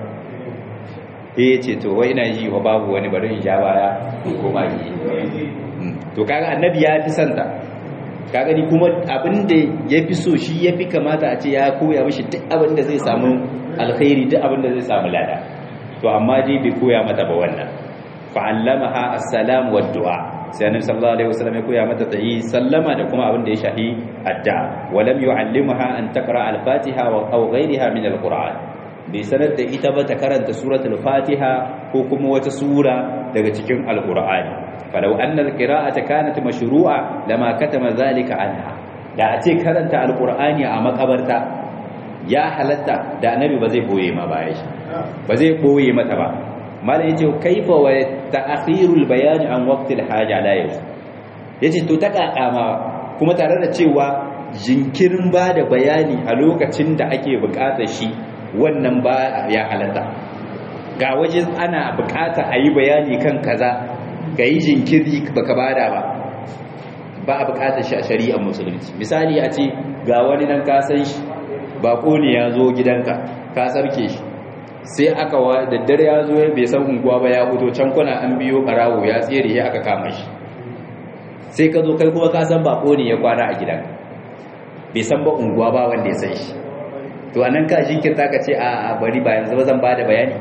sai yace to wai ina ji wa babu wani bari in ja baya ko ma yi to kaga Annabi ya fi santa ka gani kuma abin da ya fi so shi ya fi kamata a ce ya koya mashi duk abin da zai samu alkhairi duk abin da zai samu lada to amma dai bai koya mata ba wannan fa'allamaha assalam wa du'a sai annabi sallallahu alaihi wasallam ya koya mata ta yi sallama da kuma abin da ya shahi addu'a wa lam yu'allimaha an taqra al-fatiha wa aw ghayriha min al-qur'an bai sanar da ita ba ta karanta suratul fatiha ko kuma wata sura daga cikin al-qur'ani falau annal qira'ata kanat mashru'a lama katama zalika anha da a ce karanta alqur'ani a makabarta ya halatta da annabi ba zai boye ma baya shi ba zai boye mata ba malam yace kaifa wa ta'khirul bayan an waqtil haja la yajuz yace to ta kakama kuma tare da cewa jinkirin ba da bayani a lokacin da ake bukatar shi wannan ba ya halatta ga waje ana bukata a yi bayani kan kaza ka yi jinkiri baka bada ba ba a bukatar shi a shari'ar musulunci misali a ce ga wani nan ka san shi bako ne ya zo gidanka ka sarke shi sai aka wa daddare ya zo bai san unguwa ba ya fito can kuna an biyo karawo ya tsere ya aka kama shi sai ka zo kai kuma ka san bako ne ya kwana a gidanka bai san ba unguwa ba wanda ya san shi to anan ka jinkirta ka ce a bari ba yanzu ba zan bada bayani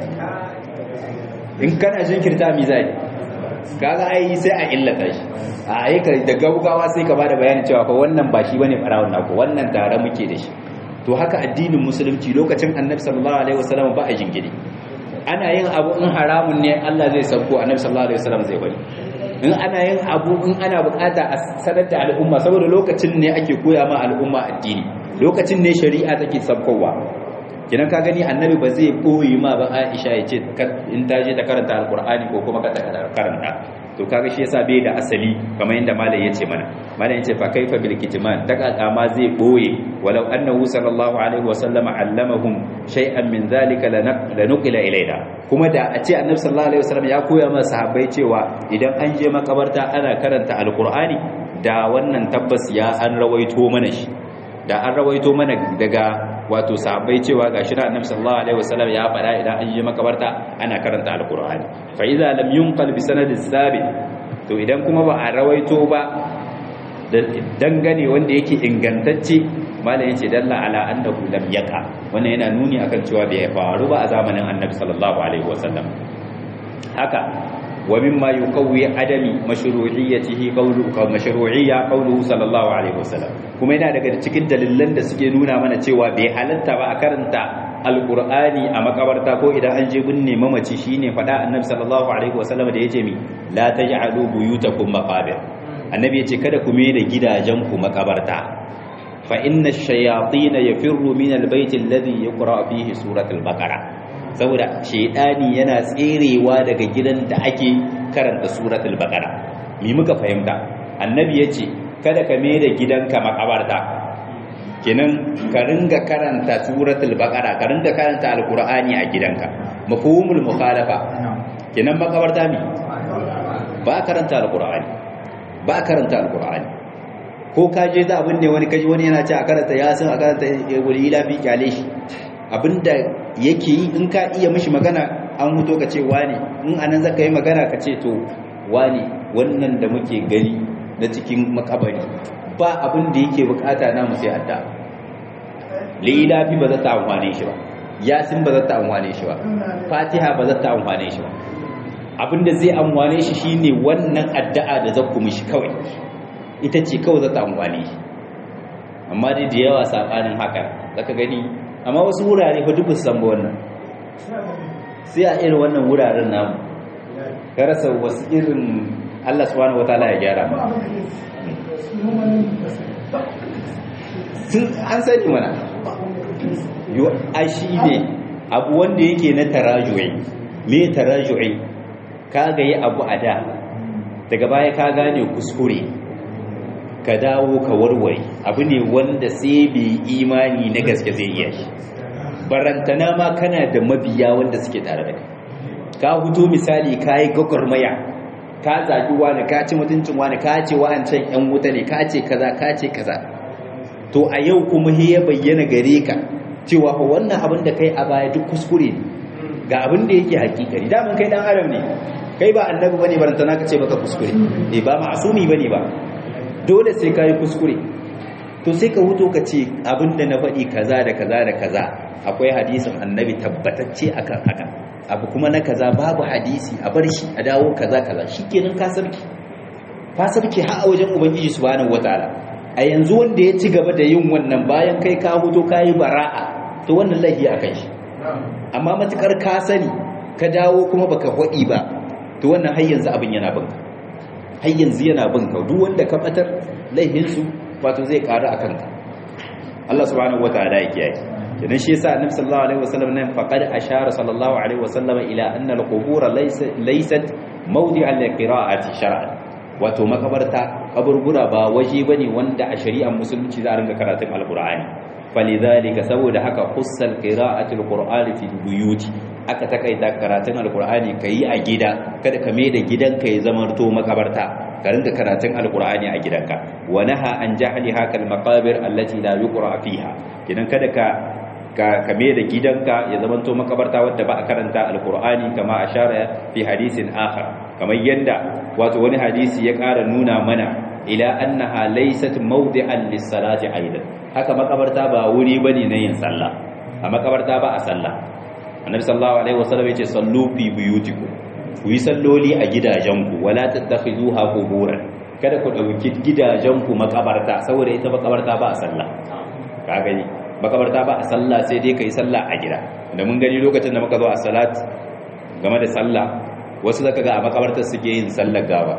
in kana jinkirta mi zai kaga ai sai a illata shi a aika da gaugawa sai ka bada bayanin cewa fa wannan ba shi bane farawon naku wannan tare muke da shi to haka addinin musulunci lokacin annabi sallallahu alaihi wasallam ba a jingiri ana yin abu in haramun ne Allah zai sauko annabi sallallahu alaihi wasallam zai bari in ana yin abu in ana bukata a sanar da al'umma saboda lokacin ne ake koya ma al'umma addini lokacin ne shari'a take sabkowa kinan ka gani annabi ba zai koyi ma ba Aisha ya ce in ta je ta karanta alqur'ani ko kuma ka ta karanta to kaga shi yasa bai da asali kamar yadda malai yace mana malai yace fa kaifa bil kitman ta kaka ma zai boye walau annahu sallallahu alaihi wa sallam allamahum shay'an min zalika lanuqila ilaina kuma da a ce annabi sallallahu alaihi wasallam ya koya ma sahabbai cewa idan an je makabarta ana karanta alqur'ani da wannan tabbas ya an rawaito mana shi da an rawaito mana daga wato sahabbai cewa gashi na annabi sallallahu alaihi wasallam ya faɗa idan an je makabarta ana karanta alqur'ani fa idza lam yunqal bi sanadin sabit to idan kuma ba a rawaito ba da dangane wanda yake ingantacce malam yace dalla ala annahu lam yaqa wannan yana nuni akan cewa bai faru ba a zamanin annabi sallallahu alaihi wasallam haka ومما يقوي عدم مشروعيته قوله مشروعيه قوله صلى الله عليه وسلم kuma yana daga cikin dalilan da suke nuna mana cewa bai halatta ba a karanta alqur'ani a makabarta ko idan an je binne mamaci shine fada annabi sallallahu alaihi wasallam da yace mi la taj'alu buyutakum maqabir annabi yace kada ku mai da gidajen ku makabarta fa inna ash-shayatin yafirru min al-bayt alladhi yuqra fihi suratul baqara saboda shaidani yana tserewa daga gidan da ake karanta suratul baqara mi muka fahimta annabi yace kada ka mai da gidanka makabarta kenan ka ringa karanta suratul baqara ka ringa karanta alqur'ani a gidanka mafhumul mukhalafa kenan makabarta mi ba karanta alqur'ani ba karanta alqur'ani ko ka je za abin ne wani kaji wani yana ce a karanta yasin a karanta wani ila fi kyale shi abinda yake yi in ka iya mishi magana an huto ka ce wani in anan zaka yi magana ka ce to wani wannan da muke gani na cikin makabari ba abin da yake bukata na mu sai adda lilafi ba za ta amfane shi ba yasin ba za ta amfane shi ba fatiha ba za ta amfane shi ba abinda zai amfane shi shine wannan addu'a da zakku mishi kawai ita ce kawai za ta amfane shi amma dai da yawa sabanin haka zaka gani amma wasu wurare fa duk san ba wannan sai a irin wannan wuraren namu ka rasa wasu irin Allah subhanahu wataala ya gyara mu sun an sani mana yo ashi ne abu wanda yake na taraju'i me taraju'i ka ga yi abu a da daga baya ka gane kuskure ka dawo ka warware abu ne wanda sai bai imani na gaske zai iya shi barantana ma kana da mabiya wanda suke tare da ka huto misali ka yi gwagwarmaya ka zagi wani ka ci mutuncin wani ka ce wa'ancan yan wuta ne ka ce kaza ka ce kaza to a yau kuma ya bayyana gare ka cewa fa wannan abin da kai a baya duk kuskure ne ga abin da yake hakikari daman kai dan adam ne kai ba annabi bane barantana ka ce baka kuskure eh ba ma'asumi bane ba dole sai kai kuskure to sai ka huto ka ce abin da na faɗi kaza da kaza da kaza akwai hadisin annabi tabbatacce akan haka abu kuma na kaza babu hadisi a bar shi a dawo kaza kaza shikenan ka sarki ka sarki har a wajen ubangiji subhanahu wataala a yanzu wanda ya ci gaba da yin wannan bayan kai ka huto ka yi bara'a to wannan laifi a kan shi amma matukar ka sani ka dawo kuma baka hwaɗi ba to wannan har yanzu abin yana binka har yanzu yana binka duk wanda ka batar laifinsu wato zai ƙaru a kanka Allah subhanahu wataala ya kiyaye idan shi yasa annabi sallallahu alaihi wasallam nan faqad ashara sallallahu alaihi wasallam ila anna al-qubur laysat mawdi'an liqira'ati shar'an wato makabarta kaburbura ba waje bane wanda a shari'ar musulunci za a ringa karatun alqur'ani falidhalika saboda haka khussal qira'ati alqur'ani fi buyuti aka takaita karatun alqur'ani kai a gida kada ka da gidanka ya zamanto makabarta ka ringa karatun alqur'ani a gidanka wa naha an jahli hakal maqabir allati la yuqra fiha kidan kada ka ka kame da gidanka ya zamanto makabarta wadda ba a karanta alqur'ani kama ashara fi hadisin akhar kamar yadda wato wani hadisi ya ƙara nuna mana ila annaha laysat mawdi'an lis-salati aidan haka makabarta ba wuri bane na yin sallah a makabarta ba a sallah annabi sallallahu alaihi wasallam yace sallu fi buyutikum ku yi salloli a gidajenku wala tattakhiduha quburan kada ku dauki gidajenku makabarta saboda ita makabarta ba a sallah ka gani makabarta ba a sallah sai dai kai sallah a gida da mun gani lokacin da muka zo a salat game da sallah wasu zaka ga a makabartar suke yin sallar gawa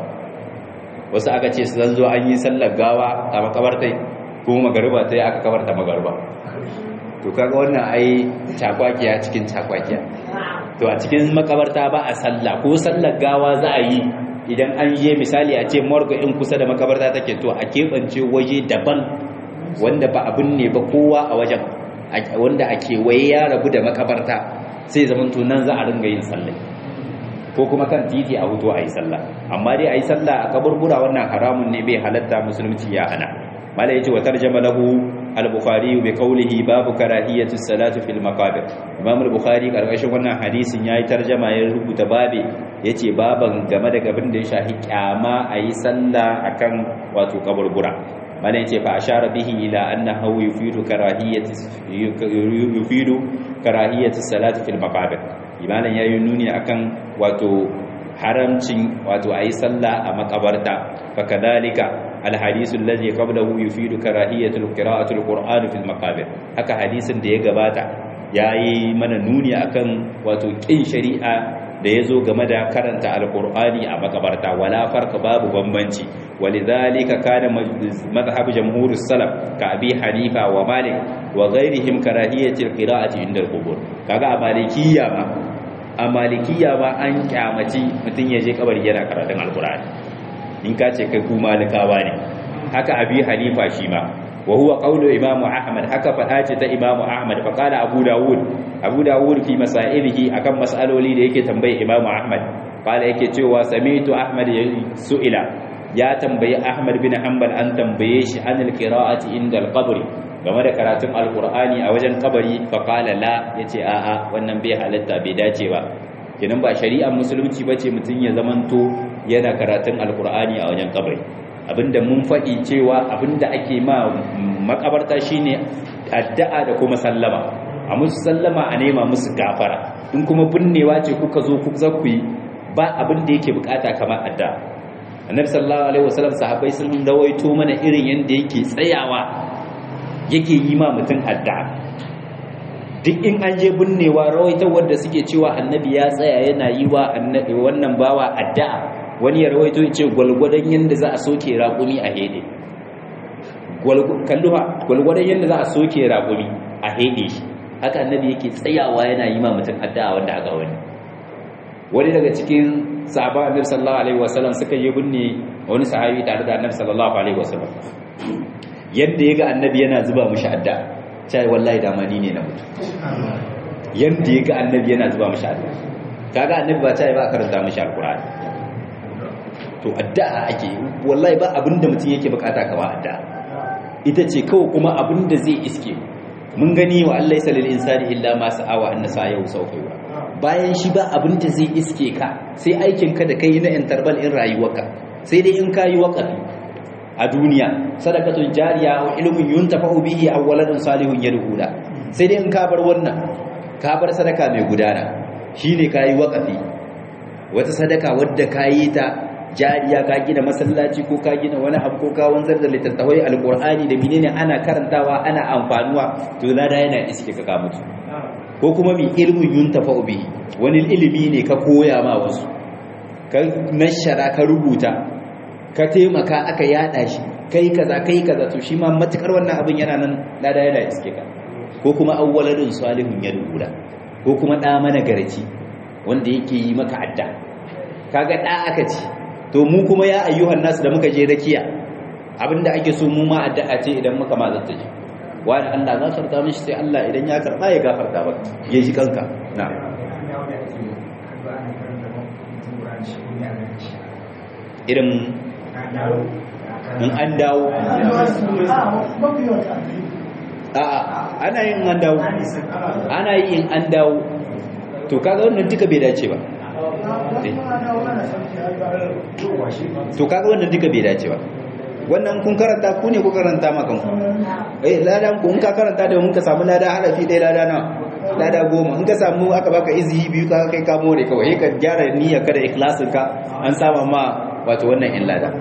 wasu aka ce su zanzo an yi sallar gawa a makabartai kuma magariba ta yi aka kabarta magariba to kaga wannan ai cakwakiya cikin cakwakiya to a cikin makabarta ba a sallah ko sallar gawa za a yi idan an je misali a ce morgue in kusa da makabarta take to a keɓance waje daban wanda ba abin ne ba kowa a wajen wanda a kewaye ya rabu da makabarta sai zaman to nan za a ringa yin sallah ko kuma kan titi a hutu a yi sallah amma dai a yi sallah a kaburbura wannan haramun ne bai halatta musulunci ya hana mala yace wa tarjama lahu al-bukhari bi qawlihi babu karahiyati salati fil maqabir imam al-bukhari karkashin wannan hadisin yayi tarjama ya rubuta babe yace baban game da gabin da ya shahi kyama a yi sallah akan wato kaburbura mala yace fa ashara bihi ila annahu yufidu karahiyati yufidu karahiyati salati fil maqabir imanin yayi nuni akan wato haramcin wato ayi sallah a makabarta fakadalika alhadisu allazi qablahu yufidu karahiyatul qira'atul qur'ani fil maqabir haka hadisin da ya gabata yayi mana nuni akan wato kin shari'a da yazo game da karanta alqur'ani a makabarta wala farqa babu bambanci walidhalika kana madhhab jamhur salaf ka abi hanifa wa malik wa ghairihim karahiyatul qira'ati inda al-qubur kaga a malikiyya ma a malikiya ba an kyamaci mutum ya je kabari yana karatun alkur'ani in ka ce kai ku malikawa ne haka abi hanifa shi ma wa huwa qawlu imamu ahmad haka fada ce ta imamu ahmad fa qala abu dawud abu dawud fi masailihi akan masaloli da yake tambaye imamu ahmad qala yake cewa sami'tu ahmad su'ila ya tambayi ahmad bin hanbal an tambaye shi anil qira'ati inda al-qabr game da karatun alkur'ani a wajen kabari faƙala la ya ce a'a wannan bai halatta bai dace ba kinan ba shari'ar musulunci ba ce mutum ya zamanto yana karatun alkur'ani a wajen kabari abinda mun faɗi cewa abinda ake ma makabarta shine addu'a da kuma sallama a musu sallama a nema musu gafara in kuma binnewa ce kuka zo ku za ku yi ba abin da yake bukata kamar addu'a annabi sallallahu alaihi wasallam sahabbai sun rawaito mana irin yanda yake tsayawa yake yi ma mutum addu'a duk in an je binnewa rawaita wanda suke cewa annabi ya tsaya yana yi wa annabi wannan bawa addu'a wani ya rawaito ya ce gwalgwadon yanda za a soke raƙumi a hede kalluwa gwalgwadon yanda za a soke raƙumi a hede shi haka annabi yake tsayawa yana yi ma mutum addu'a wanda aka wani wani daga cikin sahaba annabi sallallahu alaihi wasallam suka yi binne wani sahabi tare da annabi sallallahu alaihi wasallam yadda yaga annabi yana zuba mishi addu'a sai wallahi da mani ne na mutu yadda yaga annabi yana zuba mishi addu'a kaga annabi ba ta yi ba karanta mishi alqur'ani to addu'a ake wallahi ba abinda mutum yake bukata kamar addu'a ita ce kawai kuma abinda zai iske mun gani wa Allah ya salil insani illa ma sa'awa anna sa'ahu sawfa yura bayan shi ba abin da zai iske ka sai aikin ka da kai na interval in rayuwarka sai dai in kayi waqafi a duniya sadaqatun jariya wa ilmun yuntafa'u bihi aw waladun salihun yad'ula sai dai in ka bar wannan ka bar sadaka mai gudana shine kayi waqafi wata sadaka wadda kayi ta jariya ka gina masallaci ko ka gina wani abu ko ka wanzar da littattafai alqur'ani da menene ana karantawa ana amfanuwa to lada yana iske ka ka mutu ko kuma mi ilmin yuntafa bihi wani ilimi ne ka koya ma wasu ka nashara ka rubuta ka taimaka aka yada shi kai kaza kai kaza to shi ma matukar wannan abin yana nan lada yana iske ka ko kuma awwaladun salihun yadula ko kuma da mana garci wanda yake yi maka adda kaga da aka ci to mu kuma ya ayyuhan nas da muka je rakiya abinda ake so mu ma addu'a ce idan muka ma zanta ji wani Allah gafarta mishi sai Allah idan ya karba ya gafarta ba ya ji kanka na irin in an dawo a'a ana yin an dawo ana yi in an dawo to kaga wannan duka bai dace ba to kaga wannan duka bai dace ba wannan kun karanta ku ne ku karanta makan ku eh ladan ku in ka karanta da mun ka samu lada harafi ɗaya lada na lada goma in ka samu aka baka izihi biyu ka kai ka more kawai ka gyara niyyar ka da ikhlasin ka an sama ma wato wannan in lada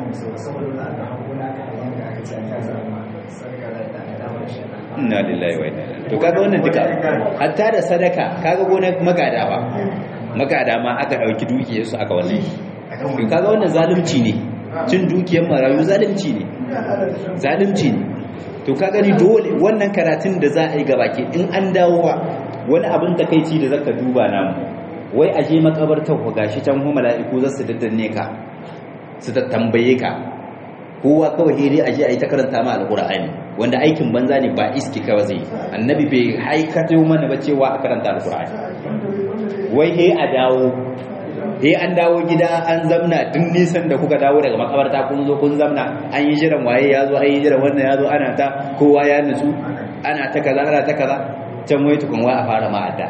inna lillahi wa inna ilaihi to kaga wannan duka hatta da sadaka kaga gonar magada ba magada ma aka dauki dukiyar su aka wannan to kaga wannan zalunci ne cin dukiyar marayu zalunci ne zalunci ne to ka gani dole wannan karatun da za a yi gabaki in an dawowa wani abin takeici da zaka duba namu wai aje makabartar ku gashi can hu mala'iku za su daddanne ka su ta tambaye ka kowa kawai dai aje ayi ta karanta ma alqur'ani wanda aikin banza ne ba iski ka zai annabi bai haikato mana ba cewa a karanta alqur'ani wai he a dawo he an dawo gida an zamna duk nisan da kuka dawo daga makabarta kun zo kun zamna an yi jiran waye ya zo an yi jiran wannan ya zo ana ta kowa ya nutsu ana ta kaza ana ta kaza can wai tukun wa a fara ma'adda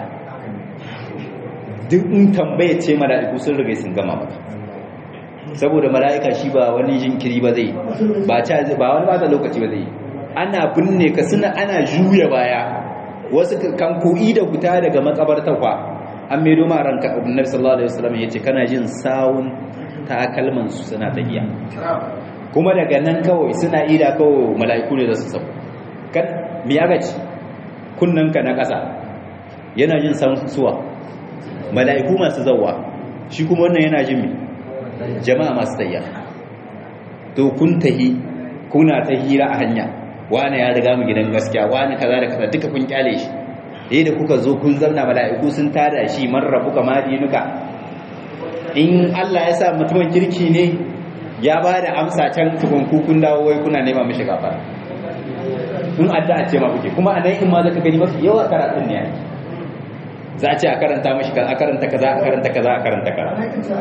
duk in tambaye ce mala'iku sun riga sun gama maka saboda mala'ika shi ba wani jinkiri ba zai ba ta ba wani ba lokaci ba zai ana binne ka suna ana juya baya wasu kan ko'i da fita daga makabartar kwa an mai doma ranka annabi sallallahu alaihi wasallam yace kana jin sawun takalman su suna tafiya kuma daga nan kawai suna ida kawai mala'iku ne da su sabo kan mi aka ci kunnan ka na kasa yana jin sawun suwa mala'iku masu zawwa shi kuma wannan yana jin mi jama'a masu tayya to kun tahi kuna ta hira a hanya wani ya riga mu gidan gaskiya wani kaza da kaza duka kun kyale shi eh da kuka zo kun zanna mala'iku sun tada shi man rabuka ma dinuka in Allah ya sa mutumin kirki ne ya ba da amsa can tukun ku kun dawo wai kuna nema mishi gafara in addu'a ce ma kuke kuma anan in ma zaka gani mafi yawa karatun ne yake za a ce a karanta mishi a karanta kaza a karanta kaza a karanta kaza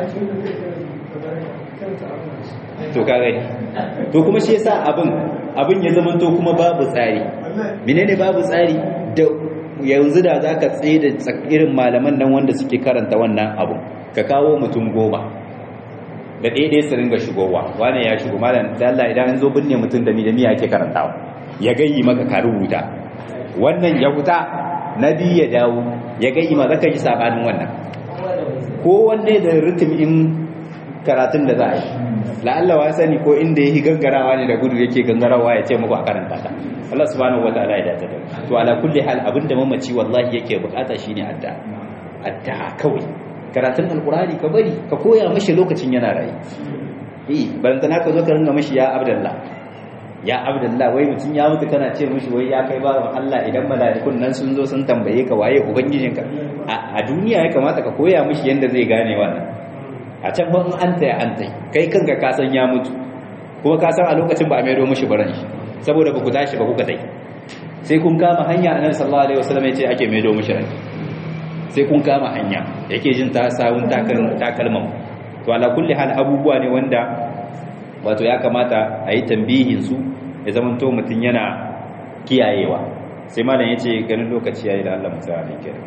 to ka gani to kuma shi yasa abin abin ya zama to kuma babu tsari menene babu tsari da yanzu da zaka tsaye da irin malaman nan wanda suke karanta wannan abu ka kawo mutum goma da ɗaya ɗaya su ringa shigowa wane ya shigo malam da Allah idan an zo binne mutum da mi da mi ake karantawa ya gayyi maka ka rubuta wannan ya huta na biyu ya dawo ya ga ima zaka ji sabanin wannan ko wanda da ritim in karatun da za a yi la'alla wa sani ko inda yake gangarawa ne da gudu yake gangarawa ya ce muku a karanta ta Allah subhanahu wataala ya dace da to ala kulli hal abinda mamaci wallahi yake bukata shine adda adda kawai karatun alqurani ka bari ka koya mishi lokacin yana rayi eh ban tana ka zo ka ringa mishi ya abdullah ya abdullah wai mutun ya mutu kana ce mishi wai ya kai bawan Allah idan mala'ikun nan sun zo sun tambaye ka waye ubangijinka a duniya ya kamata ka koya mishi yanda zai gane wannan a can ban an taya an tai kai kanka ka san ya mutu kuma ka san a lokacin ba a maido mishi baran shi saboda ba ku tashi ba kuka tai sai kun kama hanya annabi sallallahu alaihi wasallam ya ce ake maido mishi ran sai kun kama hanya yake jin ta sawun takalman to ala kulli hal abubuwa ne wanda wato ya kamata a yi tambihin su ya zama to mutum yana kiyayewa sai malam ya ce ganin lokaci ya yi da Allah musa ne kira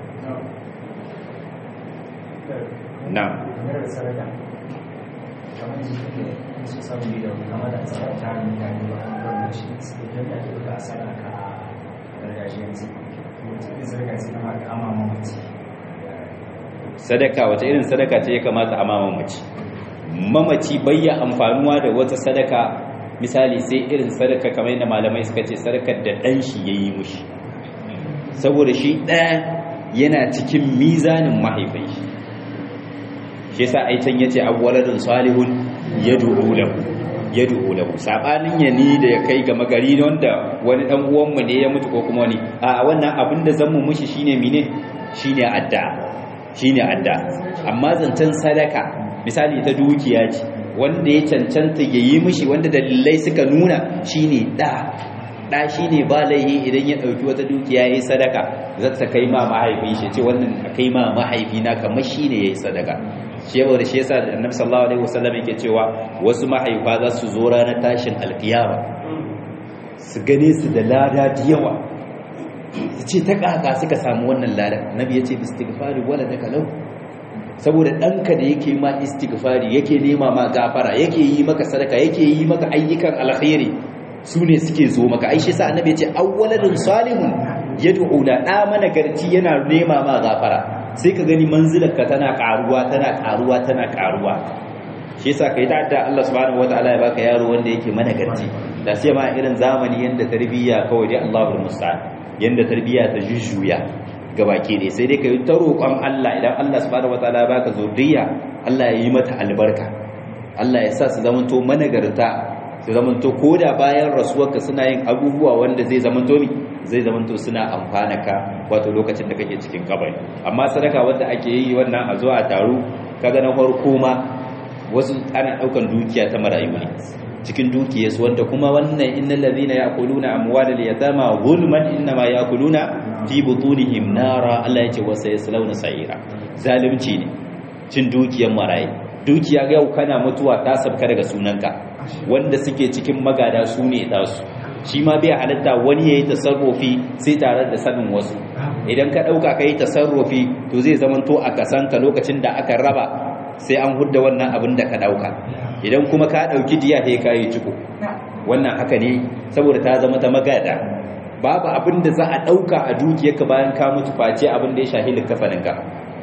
na sadaka wata irin sadaka ce ya kamata a mamaci mamaci bayya amfanuwa da wata sadaka misali sai irin sadaka kamar yadda malamai suka ce sadakar da ɗan shi ya yi mushi saboda shi ɗaya yana cikin mizanin mahaifai shi shi sa aitan ya ce abuwaladun salihun ya duhu lahu ya duhu lahu saɓanin ya ni da ya kai ga magari wanda wani ɗan uwanmu ne ya mutu ko kuma wani a wannan abin da zan mu mushi shine mine shine adda shine adda amma zancen sadaka misali ta dukiya ce wanda ya cancanta ya yi mishi wanda dalilai suka nuna shine da da shine ba laihi idan ya dauki wata dukiya yayi sadaka za ta kai ma mahaifi shi ce wannan a kai ma mahaifi na kamar shine yayi sadaka shi yawa da shi yasa annabi sallallahu alaihi wasallam yake cewa wasu mahaifa za su zo ranar tashin alkiyama su gane su da lada da yawa ce ta kaka suka samu wannan lada nabi ya ce istighfari wala daga lau saboda ɗanka da yake ma istighfari yake nema ma gafara yake yi maka sadaka yake yi maka ayyukan alkhairi su ne suke zo maka aishi sa annabi ya ce awwaladun salihun yad'u la da mana garci yana nema ma gafara sai ka gani manzilarka tana karuwa tana karuwa tana karuwa shi yasa kai ta da Allah subhanahu wataala ya baka yaro wanda yake mana garci da sai ma irin zamani yanda tarbiyya kawai dai Allahul musta'an yanda tarbiyya ta jujjuya gabaki ne sai dai ka yi ta roƙon Allah idan Allah subhanahu wataala ya baka zuriya Allah ya yi mata albarka Allah ya sa su zamanto managarta su zamanto koda bayan rasuwarka suna yin abubuwa wanda zai zamanto mi zai zamanto suna amfana ka wato lokacin da kake cikin kabari amma sadaka wanda ake yi wannan a zo a taru kaga na farko ma wasu ana daukan dukiya ta marayu ne cikin dukiyarsu wanda kuma wannan innal ladhina ya'kuluna amwalal yatama zulman innama ya'kuluna fi butunihim nara Allah yace wa sayaslawna sa'ira zalunci ne cin dukiyar marayi dukiya ga yau kana mutuwa ta sabka daga sunanka wanda suke cikin magada su ne dasu shi ma bai halatta wani yayi tasarrufi sai tare da sanin wasu idan ka dauka kai tasarrufi to zai zamanto a kasanka lokacin da aka raba sai an hudda wannan abin da ka dauka idan kuma ka dauki diya sai ka yi ciko wannan haka ne saboda ta zama ta magada babu abin da za a dauka a dukiyarka bayan ka mutu face abin da ya shahi likafaninka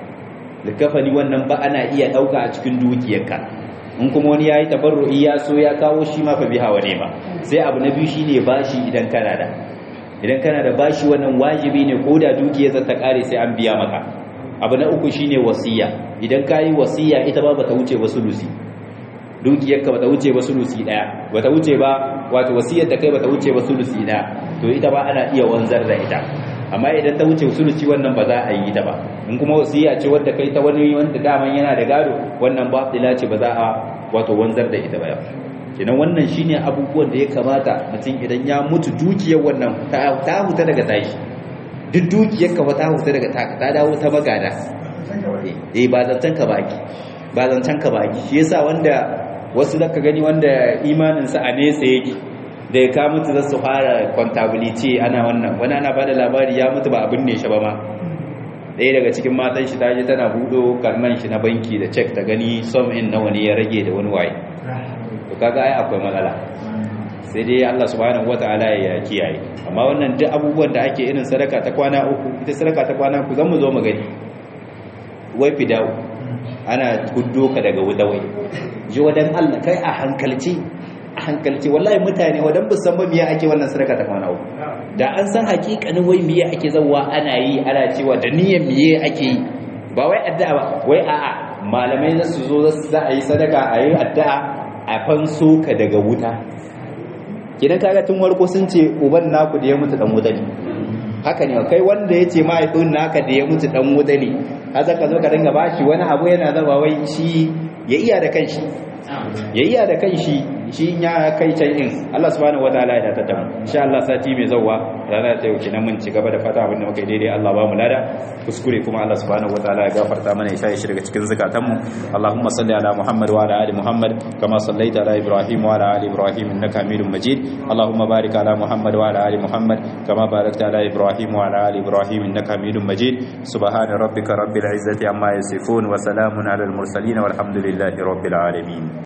likafani wannan ba ana iya dauka a cikin dukiyarka in kuma wani yayi tabarru'i ya so ya kawo shi ma fa biha wa nema sai abu na biyu shine bashi idan kana da idan kana da bashi wannan wajibi ne ko da dukiyar ta kare sai an biya maka abu na uku shine wasiya idan kayi wasiya ita ba bata wuce ba sulusi dukiyarka bata wuce ba sulusi daya bata wuce ba wato wasiyar da kai bata wuce ba sulusi daya to ita ba ana iya wanzar da ita amma idan ta wuce sulusi wannan ba za a yi ta ba in kuma wasiya ce wadda kai ta wani wanda daman yana da gado wannan ba dila ce ba za a wato wanzar da ita ba kenan wannan shine abubuwan da ya kamata mutum idan ya mutu dukiyar wannan ta huta daga tashi duk dukiyar ka ta huta daga ta ta dawo ta magada eh ba zancan ka baki ba zancan ka baki shi yasa wanda wasu zaka gani wanda imanin sa a nesa yake da ya ka mutu za su fara contability ana wannan wani ana bada labari ya mutu ba abin ne shi ba ma ɗaya daga cikin matan shi ta je tana buɗo karnan shi na banki da cek ta gani som in nawa ne ya rage da wani waye to kaga ai akwai matsala sai dai Allah subhanahu wataala ya kiyaye amma wannan duk abubuwan da ake irin sadaka ta kwana uku ita sadaka ta kwana uku zan mu zo mu gani wai fidawo ana guddo ka daga wuta wai ji wadan Allah kai a hankalci a hankalci wallahi mutane wadan bu san ba miya ake wannan sadaka ta kwana uku da an san hakikanin wai miye ake zawa ana yi ana cewa da niyyar miye ake yi ba wai addu'a ba wai a'a malamai za su zo za a yi sadaka a yi addu'a a fanso ka daga wuta kidan kaga tun warko sun ce uban naku da ya mutu dan wuta ne haka ne kai wanda ya ce mahaifin naka da ya mutu dan wuta ne har zaka zo ka dinga bashi wani abu yana zama wai shi ya iya da kanshi ya iya da kanshi shi ya kai can in Allah subhanahu wataala ya dace da mu insha Allah sati mai zawwa rana ta yau kenan mun ci gaba da fata abin da muka yi daidai Allah ba mu lada kuskure kuma Allah subhanahu wataala ya gafarta mana ya shi daga cikin zakatan mu Allahumma salli ala Muhammad wa ala ali Muhammad kama sallaita ala Ibrahim wa ala ali Ibrahim innaka Hamidum Majid Allahumma barik ala Muhammad wa ala ali Muhammad kama barakta ala Ibrahim wa ala ali Ibrahim innaka Hamidum Majid subhana rabbika rabbil izzati amma yasifun wa salamun ala al mursalin walhamdulillahi rabbil alamin